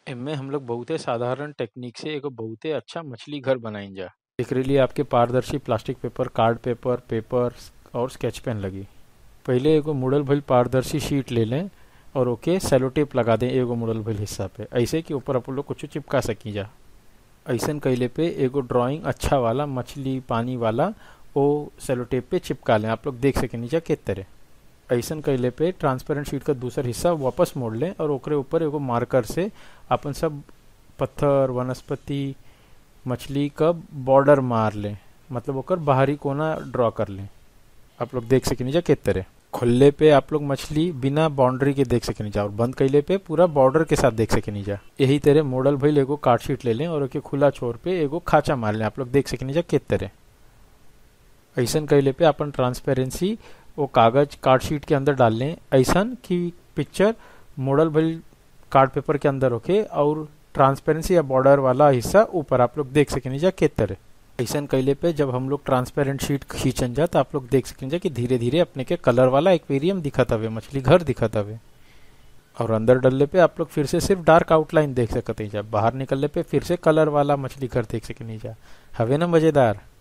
एमे हम लोग बहुते साधारण टेक्निक से एगो बहुते अच्छा मछली घर बनाइन जा एकरे लिए आपके पारदर्शी plastic paper card paper paper और स्केच पेन लगी पहिले एगो मुड़ल भइल पारदर्शी शीट ले लें और ओके सेलो टेप लगा दें एगो मुड़ल भइल हिस्सा पे ऐसे कि ऊपर आप लोग कुछ चिपका सकी जा ऐसन कैले पे एगो ड्राइंग अच्छा वाला मछली पानी वाला ओ सेलो टेप पे चिपका लें आप लोग देख सके नीचा के तरह ऐसन कैले पे ट्रांसपेरेंट शीट का दूसरा हिस्सा वापस मोड़ लें और ओकरे ऊपर एगो मार्कर से अपन सब पत्थर वनस्पति मछली का बॉर्डर मार लें मतलब ओकर बाहरी कोना ड्रॉ कर लें आप लोग देख सके नीचा के तरह खुले पे आप लोग मछली बिना बाउंड्री के देख सके नीचा और बंद कैले पे पूरा बॉर्डर के साथ देख सके नीचा यही तरह मॉडल भइल एगो कार्ड शीट ले लें और ओके खुला छोर पे एगो खाचा मार लें आप लोग देख सके नीचा के तरह ऐसन कैले पे अपन ट्रांसपेरेंसी वो कागज कार्ड शीट के अंदर डाल लें ऐसन कि पिक्चर मॉडल भइल कार्ड पेपर के अंदर होके और ट्रांसपेरेंसी या बॉर्डर वाला हिस्सा ऊपर आप लोग देख सके नीचा के तरह ऐसा कैले पे जब हम लोग ट्रांसपेरेंट शीट खींचन जा तो आप लोग देख सकें कि धीरे धीरे अपने के कलर वाला एक्वेरियम दिखत हवे मछली घर दिखत हवे और अंदर डलने पे आप लोग फिर से सिर्फ डार्क आउटलाइन देख सकते हैं जब बाहर निकलने पे फिर से कलर वाला मछली घर देख सके नहीं जा हवे ना मजेदार